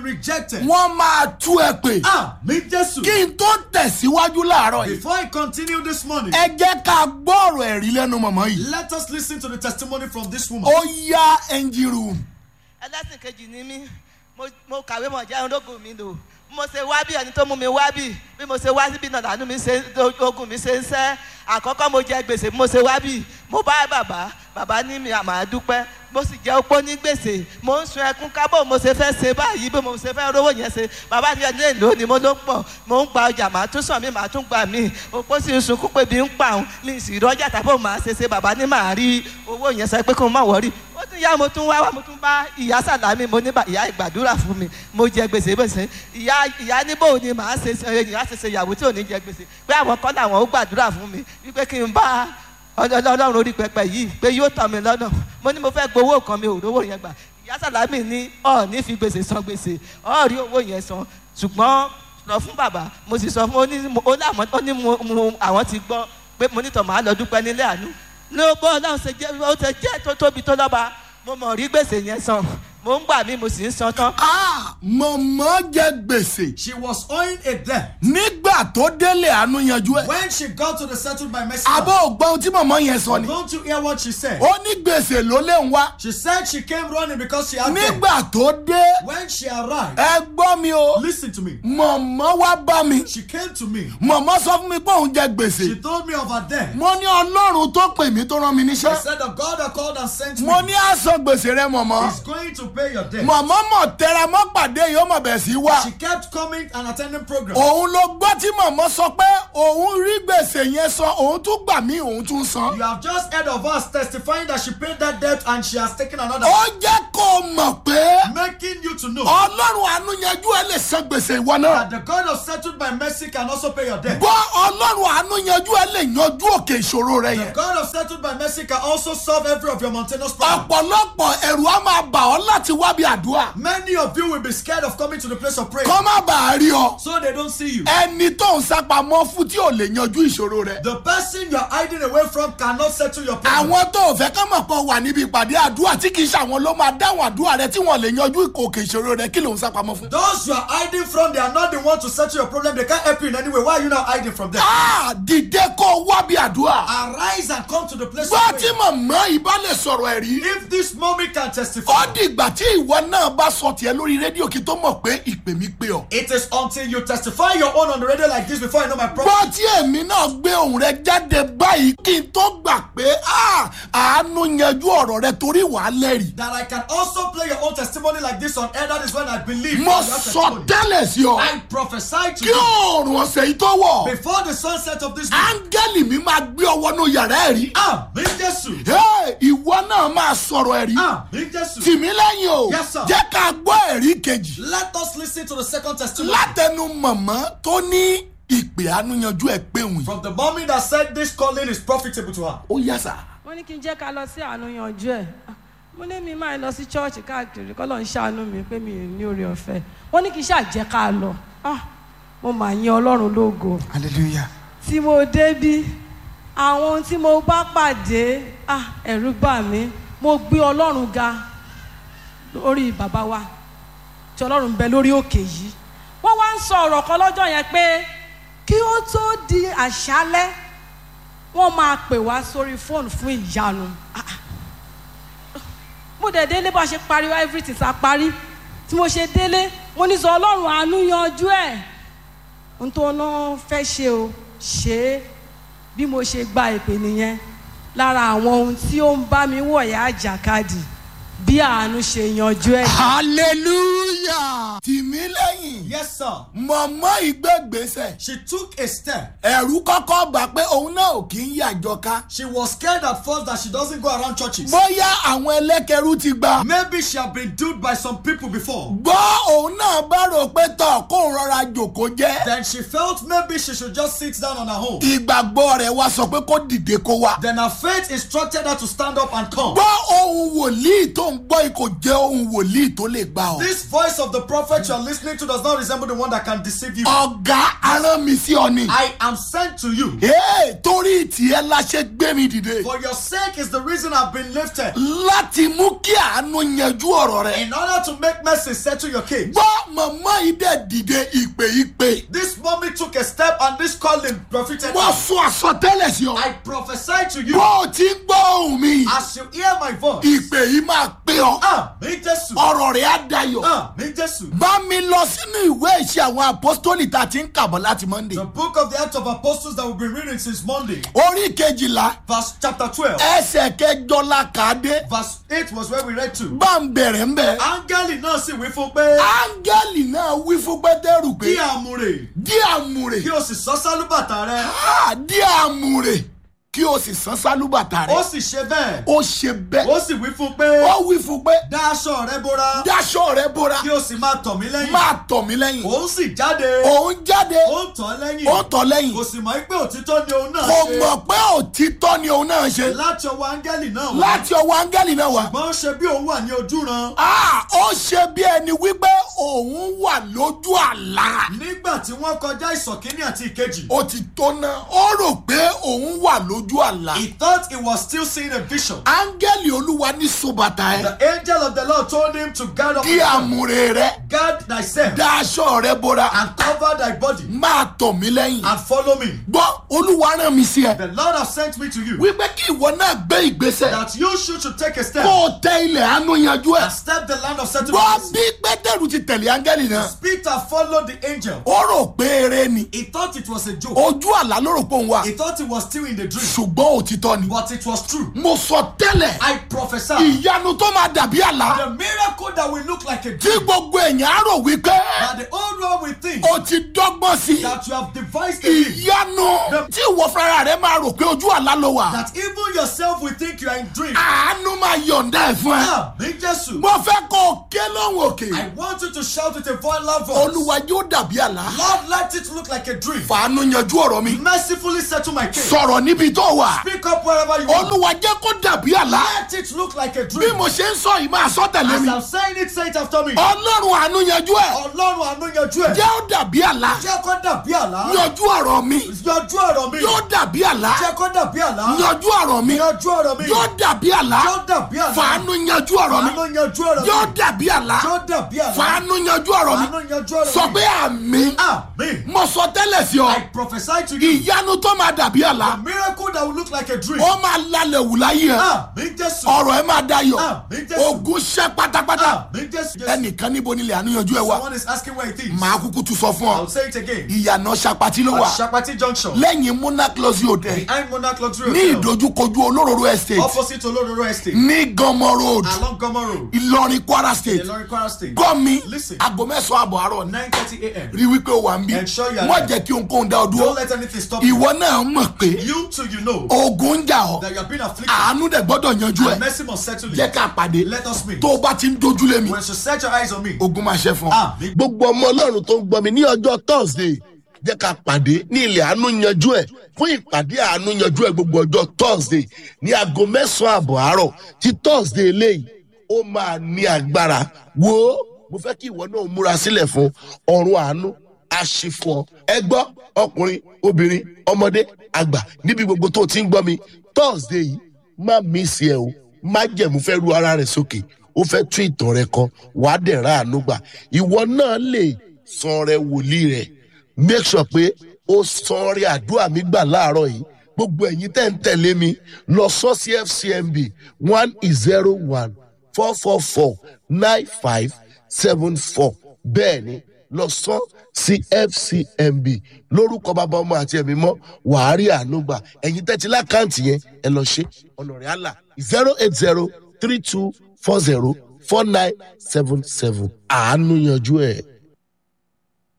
rejected. wọ́n máa tú ẹ pè Ah, mi Jésù. kí n tó tẹ̀síwájú láàárọ̀ yìí Before I continue this morning, ẹ jẹ́ ká gbọ́ ọ̀rọ̀ ẹ̀rí lẹ́nu mọ̀mọ́ yìí let us listen to the testimony from this woman. ó yá engine room ẹlẹ́sìn kejì ni mí mo mo kàwé mọ̀ jẹ́ ológun mi lò bí mo ṣe wá bí ẹni tó mú mi wá bí bí mo ṣe wá síbí náà làánú mi ṣe ogun mi ṣe ń sẹ́ àkọ́kọ́ mo jẹ gbèsè bí mo ṣe wá bí mo bá bàbá bàbá ní mi àmà dúpẹ́ mo sì jẹ́ opó ní gbèsè mo ń sun ẹkún kábọ̀ mo ṣe fẹ́ ṣe báyìí bí mo ṣe fẹ́ rówó yẹn ṣe bàbá mi ẹni èlò ni mo ló pọ̀ mo ń gba ọjà màá tún sàn mí màá tún gbà mí opó sì ń sunkún pé bí ń pa òun ní ìsìrọ́jà tàbí màá ṣe ṣe bàbá ní màá rí owó yẹn sọ pé kó má wọrí ó tún yá mo tún wá wá mo tún bá ìyá sàlámì mo ní bá ìyá ìgbàdúrà fún mi mo jẹ gbèsè bó ṣe ìyá ìyá níbo ni màá ṣe ṣe ìyá ṣe ṣe ìyàwó tí ò ní jẹ gbèsè pé àwọn kọ́ làwọn ó gbàdúrà fún mi wípé kí n bá ọlọ́run orí pẹpẹ yìí pé yóò tọ́ mi lọ́nà mo ní mo fẹ́ gbowó kan mi ò rówó yẹn gbà ìyá sàlámì ní ọ̀ ní fi gbèsè san gbèsè ọ̀ rí owó yẹn san ṣùgbọ́n lọ fún bàbá mo sì sọ fún ó ní ó láwọn ó ní mo mo àwọn ti gbọ́ pé mo nítọ̀ máa lọ dúpẹ́ nílé àánú ló bọ́ ọlọ́run ṣe jẹ́ ó ṣe jẹ́ tó tóbi tó lọ́ba mo mọ̀ rí gbèsè yẹn san mo ń gbà mí mo sì ń san tán. ah mọ̀mọ́ jẹ gbèsè She was owing a debt. nígbà tó délé àánú yanjú ẹ̀ When she got to the settled by mercy, àbọ̀ ògbọ́n ohun tí mọ̀mọ́ yẹn sọ ni don't you hear what she said? ó ní gbèsè ló lé ń wá She said she came running because she had debt. nígbà tó dé When she arrived, ẹ gbọ́ mi o listen to me. mọ̀mọ́ wá bá mi She came to me. mọ̀mọ́ sọ fún mi pé òun jẹ gbèsè She told me of her debt. mo ní ọlọ́run tó pè mí tó rán mi I níṣẹ́ said the God that called and sent me mo ní àsan gbèsè rẹ mọ̀mọ́ is going to pay your debt. mọ̀mọ́ mọ̀ tẹra mọ́ pàdé yìí ó mọ̀ bẹ̀ sí wá She kept coming and attending programs. òun ló gbọ́ tí mọ̀mọ́ sọ pé òun rí gbèsè yẹn san òun tún gbà mí òun tún san You have just heard of us testifying that she paid that debt and she has taken another, ó jẹ́ kó o mọ̀ pé making you to know ọlọ́run àánú yanjú ẹ lè san gbèsè ìwọ náà that the God of settled by mercy can also pay your debt. gbọ́ ọlọ́run àánú yanjú ẹ lè yanjú òkè ìṣòro rẹ The yẹn God of settled by mercy can also solve every of your mountainous problems. ọ̀pọ̀lọpọ̀ ẹ̀rù á máa bà ọ́ láti wá bí àdúrà Many of you will be scared of coming to the place of prayer kọ́ má bàa rí ọ so they don't see you. ẹni tó ń sápamọ́ fún tí ò lè yanjú ìṣòro rẹ The person you're hiding away from cannot settle your problem. àwọn tó ò fẹ́ kán mọ̀ pọ̀ wà níbi ìpàdé àdúrà tí kì í ṣàwọn ló máa dáhùn àdúrà rẹ tí wọ́n lè yanjú òkè ìṣòro rẹ kí ló ń sápamọ́ fún. Those you are hiding from, they are not the one to settle your problem. They can't help you in any way. Why are you now hiding from them? Ah, dìde kó o wá bí àdúrà. Arise and come to the place gbọ́ of tí prayer. màmá ìbá lè sọ̀rọ̀ ẹ̀rí. If this mommy can ó testify, dìgbà tí ìwọ náà bá sọ tiẹ̀ lórí rédíò kí tó mọ̀ pé ìpè mi pé ọ. it is until you testify your own on the radio like this before I know my problem. gbọ́ tí èmi náà gbé ohùn rẹ jáde báyìí kí n tó gbà pé ah, àánú yanjú ọ̀rọ̀ rẹ torí wàá lẹ́rìí. That I can also play your own testimony like this on air. That is when I believe. mo in your sọ testimony. tẹ́lẹ̀ sí ọ I prophesy to kí you òòrùn ọ̀sẹ̀ yìí tó wọ̀ before the sunset of this week. áńgẹ́lì mi máa gbé ọ wọnú yàrá ẹ̀rí. Amen, Jesus. Hey, ìwọ náà máa sọ̀rọ̀ ẹ̀rí. Amen, Jesus. tì mí lẹ́yìn o Yes, sir. jẹ́ ká gbọ́ ẹ̀rí kejì Let us listen to the second testimony látẹnu mọ̀mọ́ tó ní ìpè àánú yanjú ẹ̀ pé òun yìí. from the mommy that said this calling is profitable to her. ó yá sà. wọ́n ní kí n jẹ́ ká lọ sí àánú yanjú ẹ̀ Ah, mo ní mi máa lọ sí chọ́ọ̀chì káàkiri kọ́ ló ń ṣàánú mi pé mi ò ní oore ọ̀fẹ́ wọ́n ní kí n ṣàjẹ́ ká lọ Ah, mo mà yín ọlọ́run lógo hallelujah. tí mo débí àwọn ohun tí mo bá pàdé ah, ẹ̀rù bà mí mo gbé ọlọ́run ga lórí bàbá wa tí ọlọ́run ń bẹ lórí òkè yìí wọ́n wá ń sọ ọ̀rọ̀ kan lọ́jọ́ yẹn pé kí ó tó di àṣálẹ́ wọ́n máa pè wá sórí fóònù fún ìyanu Ah, ah. mo dẹ̀ délé bá a ṣe pariwo everything sa parí tí mo ṣe délé mo ní sọ ọlọ́run àánú yanjú ẹ̀ n tó ná fẹ́ ṣe o ṣe é bí mo ṣe gba ìpè nìyẹn lára àwọn ohun tí ó ń bá mi wọ̀yà àjàkadì bí àánú ṣe yanjú ẹ̀. hallelujah. tì mí lẹ́yìn Yes, sir. mọ̀mọ́ ìgbẹ́gbèsè She took a step. ẹ̀rú kọ́kọ́ gbà pé òun náà ò kí ń yàjọ ká. She was scared at first that she doesn't go around churches. bóyá àwọn ẹlẹ́kẹ̀rú ti gbà. Maybe she had been duped by some people before. gbọ́ òun náà bá rò pé tọ̀ kóun rọra jòkó jẹ́ Then she felt maybe she should just sit down on her own. ìgbàgbọ́ rẹ̀ wá sọ pé kó dìde kó wá. Then her faith instructed her to stand up and come. gbọ́ ohun wòlíì tó ń gbọ́ yìí kò jẹ́ ohun wòlíì tó lè gbà ọ́. This voice of the prophet you are listening to does not resemble the one that can deceive you. ọ̀gá arán mi sí ọ ni. I am sent to you. Ee, torí ìtìẹ́ la ṣe gbé mi dìde. For your sake is the reason I've been lifted. láti mú kí àánú yanjú ọ̀rọ̀ rẹ̀. In order to make mercy settle your case. gbọ́ màmá yìí dẹ̀ dìde ìpè ìpè. This mommy took a step and this calling profited wọ́n her. sọ àsọtẹ́lẹ̀ sí ọ. I prophesy to you bó o ti ń gbọ́ ohùn mi. as you hear my voice. ìpè yìí máa pé ọ. Ah, mi Jesu. ọ̀rọ̀ rẹ̀ á dayọ̀. Ah, mi Jesu. bá mi lọ sínú ìwé ìṣe àwọn apostoli tá a ti ń kàbọ̀ láti monday. The book of the Acts of Apostles that we've been reading since Monday, orí kejìlá verse chapter 12, ẹsẹ̀ kẹjọ la kà á dé. verse 8 was where we read to. bá ń bẹ̀rẹ̀ ń bẹ̀. Áńgẹ́lì náà sì wí fún pé áńgẹ́lì náà wí fún pétérù pé kí àmúre dí àmùrè kí o sì sọ sálúbàtà rẹ. Ah, dí àmùrè kí o sì san sálúbàtà Ó rẹ̀. sì ṣe bẹ́ẹ̀. ó ṣe bẹ́ẹ̀. Ó sì wí fún pé ó wí fún pé dá aṣọ rẹ bóra dáṣọ rẹ bóra kí o sì máa tọ̀ mí lẹ́yìn. máa tọ̀ mí lẹ́yìn. Òun sì jáde. òun jáde Ó ń tọ̀ ọ́ lẹ́yìn. ó tọ̀ lẹ́yìn. Kò sì mọ̀ pé òtítọ́ ni òun náà kò ṣe. mọ̀ pé òtítọ́ ni òun náà ṣe. Láti ọwọ́ áńgẹ́lì náà wá. láti ọwọ́ áńgẹ́lì náà wá. Ṣùgbọ́n ó ṣe bí òun wà ní ojúran. Ah, ó ṣe bí ẹni wípé òun wà lójú àlá. Nígbà tí wọ́n kọjá ìsọ̀kíní àti ìkejì. ó ti tó náà ó rò pé òun wà lójú àlá. He thought he was still seeing a vision. áńgẹ́lì olúwa ní sobàtà ẹ. The angel of the Lord told him to guard up dí his àmùrè rẹ guard thyself dáṣọ rẹ bóra and cover thy body máa tọ̀ mí lẹ́yìn. and follow me. gbọ́ olúwa rán mi sí ẹ. The Lord has sent me to you wípé kí ìwọ náà gbé ìgbésẹ̀ that you should, should take a step kó o tẹ ilẹ̀ àánú yanjú ẹ̀. and step the land of gbọ́ settlement. bí pétérù ti tẹ̀lé áńgẹ́lì náà. Peter followed the angel. ó rò pé eré ni. He thought it was a joke. ojú àlá ló rò pé òun wà. He thought he was still in the dream, ṣùgbọ́n òtítọ́ ni. but it was true. mo sọ tẹ́lẹ̀ I prophesy ìyanu tó máa dàbí àlá. the miracle that will look like a tí dream, gbogbo èèyàn á rò wípé that the old one will think o ti dọ́gbọ́n sí i. that you have devised a dream, ìyanu tí ìwọ fúnra rẹ máa rò pé ojú àlá ló wà. that even yourself will think you are in dream. àánú máa yọ̀ǹda ẹ̀ fún ẹ. Ah, me Jesus. mo fẹ́ kó o ké lóhùn òkè. I want you to shout with a voice loud voice. olúwa yóò dàbí àlá. Lord, let it look like a dream. fàánú yanjú ọ̀rọ̀ mi. Mercifully settle my case. sọ̀rọ̀ níbi tó wà. Speak up wherever you are. olúwa jẹ́ kó dàbí àlá. Let it look like a bí dream. mo ṣe ń sọ yìí máa sọ tẹ̀lé As mi. I'm saying it, say it after me. ọlọ́run àánú yanjú ẹ̀. Ọlọ́run àánú yanjú ẹ̀. jẹ́ ó dàbí àlá. Jẹ́ kó dàbí àlá. yanjú ọ̀rọ̀ mi. Yanjú ọ̀rọ̀ mi. yóò dàbí àlá. Jẹ́ kó dàbí àlá. yanjú ọ̀rọ̀ mi. Yanjú ọ̀rọ̀ mi. yóò dàbí àlá. Yóò dàbí àlá. fàánú yanjú ọ̀rọ̀ mi. Àánú yanjú ọ̀rọ̀ mi. yóò dàbí àlá. Yóò dàbí àlá. fàánú yanjú ọ̀rọ̀ mi. Àánú yanjú ọ̀rọ̀ mi. sọ pé àmì. Àmín. mo sọ tẹ́lẹ̀ sí ọ. I prophesy to you. ìyanu tó máa dàbí A àlá. miracle that will look like a dream. ó máa lálẹ́ wù láyé ẹ. Àmín Jésù. ọ̀rọ̀ ẹ máa dayọ̀. Àmín Jésù. ogun ṣẹ́ pátápátá. Àmín Jésù. ẹnìkan níbo nílẹ̀ àánú yanjú ẹ wá. Someone is asking where it is. màá kúkú tún sọ fún I'll ọ. say it again. ìyànà ṣapati ló wà. At Shapati Junction. lẹ́yìn monaclosi hotel. Behind Monarch Luxury ní Hotel. ìdojúkojú olóróró estate. Opposite Olororo Estate. ní gọmọ road. Along Gomo Road. ìlọrin kwara state. Ilorin Kwara State. gọ́mi Listen. aago mẹ́sàn-án àbọ̀ àárọ̀ ní. 9:30 a.m. rí wípé o wà ń bí. Ensure you are wọ́n there. jẹ́ kí ohunkóhun dá ọ Don't dúró. let anything stop you. ìwọ náà mọ̀ pé You too, you know ogun ń jà ọ́. that you have been afflicted. àánú dẹ̀ gbọ́dọ̀ yanjú ẹ̀. And mercy must settle jẹ́ it. ká pàdé. Let us meet. tó o bá ti ń dojúlé mi. When you set your eyes on me. ogun máa ṣe fún ọ. Ah, me. gbogbo ọmọ ọlọ́run tó ń gbọ́ mi ní ọjọ́ thursday jẹ́ ká pàdé ní ilẹ̀ àánú yanjú ẹ̀ fún ìpàdé àánú yanjú ẹ̀ gbogbo ọjọ́ thursday ní aago mẹ́sàn-án àbọ̀ àárọ̀ tí thursday eléyìí ó máa ní agbára wo mo fẹ́ kí ìwọ náà múra sílẹ̀ fún ọ̀run àánú aṣífọ́ ẹ gbọ́ ọkùnrin obìnrin ọmọdé àgbà níbi gbogbo tó ti ń gbọ́ mi thursday yìí má mísì ẹ o má jẹ̀mú fẹ́ ru ara rẹ̀ sókè ó fẹ́ tún ìtàn rẹ kan wàá dẹ̀ ra àánú gbà ìwọ náà lè san rẹ wòlíì rẹ make sure pé ó san rẹ àdúrà mi gbà láàárọ̀ yìí gbogbo ẹ̀yin tẹ́ ń tẹ̀lé mi lọ sọ sí fcmb one zero one four four four nine five seven four bẹ́ẹ̀ ni lọ sọ sí fcmb lórúkọ bàbá ọmọ àti ẹ̀mí mọ́ wàá rí àánú gbà ẹ̀yin tẹ́tí lákàntì yẹn ẹ lọ ṣe ọ̀nà rẹ̀ àlà zero eight zero three two four zero four nine seven seven àánú yanjú ẹ̀.